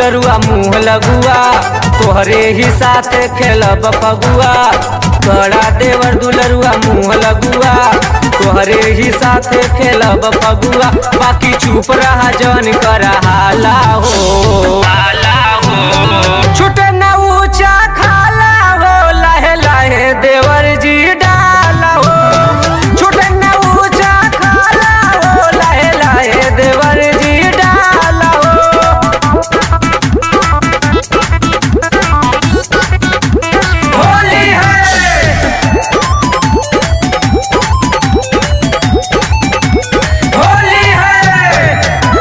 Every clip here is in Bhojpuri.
दुलरुआ मुँह लगुआ तोहरे ही साथ खेलब फगुआ बड़ा देवर दुलरुआ मुँह लगुआ तोहरे ही साथ खेलब फगुआ बाकी चुप रहा जन कर हाला हो हाला हो छुटे न ऊंचा खाला हो लहे लहे देवर जी डाला हो छुटे न ऊंचा खाला हो लहे लहे देवर जी डाला हो होली है होली है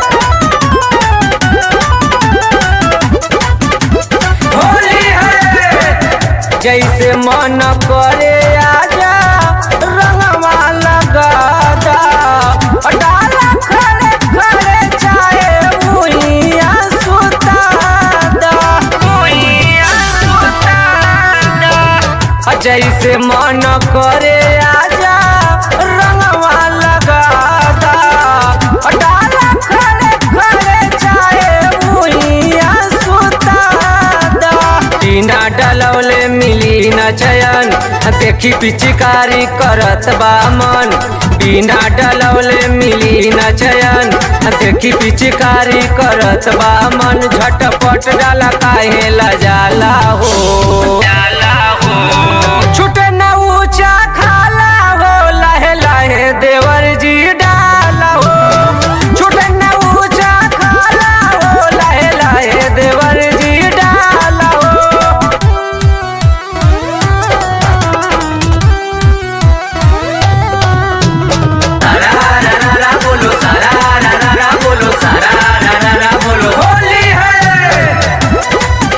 होली है जैसे मन करे आजा रंगवा लगादा डाला खड़े खड़े चाहे मुइया सुतादा मुइया सुतादा जैसे मन करे आजा रंगवा लगादा डाला खड़े खड़े चाहे मुइया सुतादा टीना डलौले मिली न चयन देखी पिचकारी करत बा मन बिना डलौले मिली न चयन देखी पिचकारी करत बा मन झटपट डाला काहे लजाला हो जाला हो छुटे न ऊंचा खाला हो लहे लहे देवर जी डाला हो छुटे न ऊंचा खाला हो लहे लहे देवर जी डाला हो बोलो सारा रा रा रा बोलो सारा रा रा रा बोलो होली है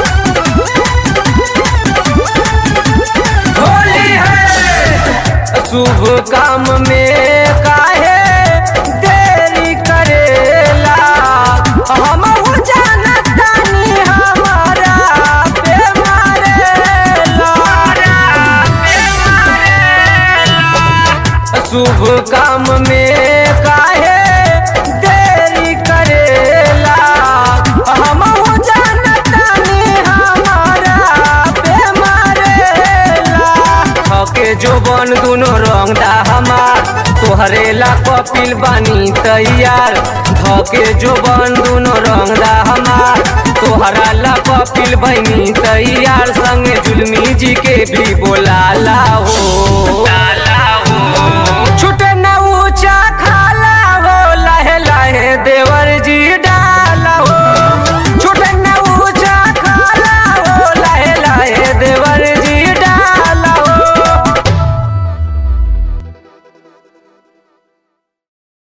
होली है शुभ काम में काहे देरी करेला हम जानतानी हमारा पे मारेला पे मारेला शुभ काम में काहे देरी करेला हम जानतानी हमारा पे मारेला थके जो बन दुनो रंग दा हमार तोहरे ला कपिल बानी तैयार धके जो बन दुनो रंग दा हमार तोहरा ला कपिल बनी तैयार संगे जुलमी जी के भी बोलाला हो छुटे न